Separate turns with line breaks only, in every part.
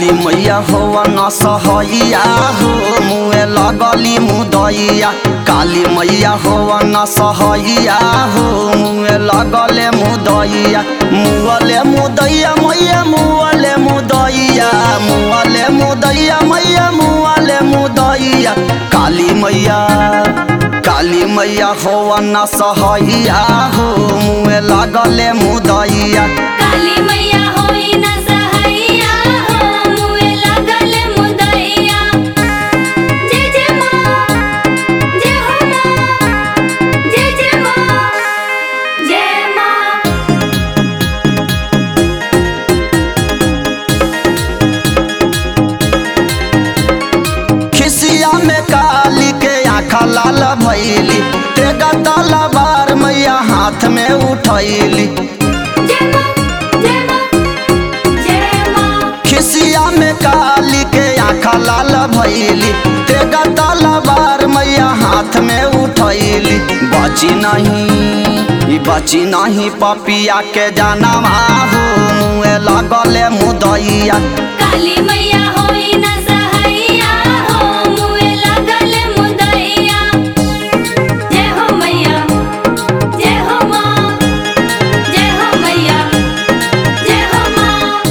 काली मैया हो न सहैया हो मुए लगली मुदैया काली मैया हो न सहैया हो मुए लगले मुदैया मुअले मुदैया मैया मुअले मुदैया मुअले मुदैया मैया मुअले मुदैया काली मैया काली मैया हो न सहैया हो मुए लगले मुदैया
काली मैया होई न सहैया हो मुए लागल मुदैया जय जय माँ जय हो माँ जय जय माँ जय माँ
खिसिया में काली के आँखा लाल भैली तेगा तलवार मैया हाथ में उठैली
जय माँ जय माँ जय माँ
खिसिया में काली के आँखा लाल भैली तेगा तलवार मैया हाथ में उठैली बची नहीं ई बची नहीं पपिया के जानवा हो मुँह लगले मुदैया
काली मैया होई न सहैया हो मुए लागल मुदैया जय हो मैया जय हो माँ जय हो मैया जय हो माँ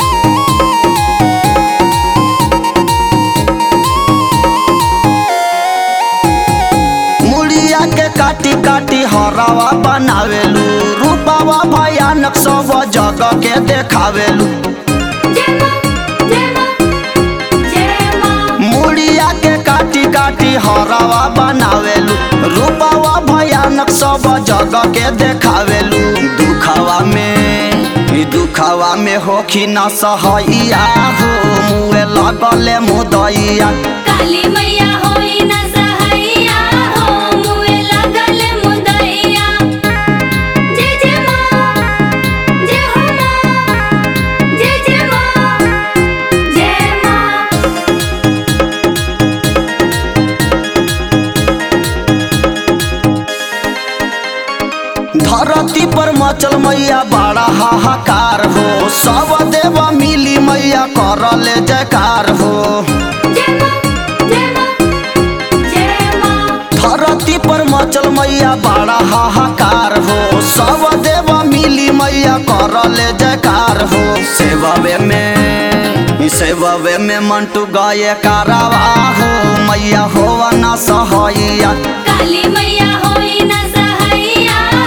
मुड़िया के काटी काटी हरावा बनावेलू रूपावा भयानक सब जगह के देखावेलू
जय माँ जय माँ जय माँ
मुड़िया के काटी काटी हरावा बनावेलू रूपावा भयानक सब जगह के देखावेलू दुखावा में ई दुखावा में होखी न सहैया हो मुए लगले मुदैया
काली मैया होई न सहैया हो मुए लागल मुदैया जय जय माँ जय हो माँ जय जय माँ जय माँ
धरती पर मचल मैया बड़ा हाहाकार हो सब देव मिली मैया करले जयकार हो
जय माँ जय माँ जय माँ
धरती पर मचल मैया बड़ा हाहाकार हो सब देव मिली मैया करले जयकार हो सेववे में ई सेववे में मंटू गए कारवा हो मैया हो न सहैया
काली मैया होई न सहैया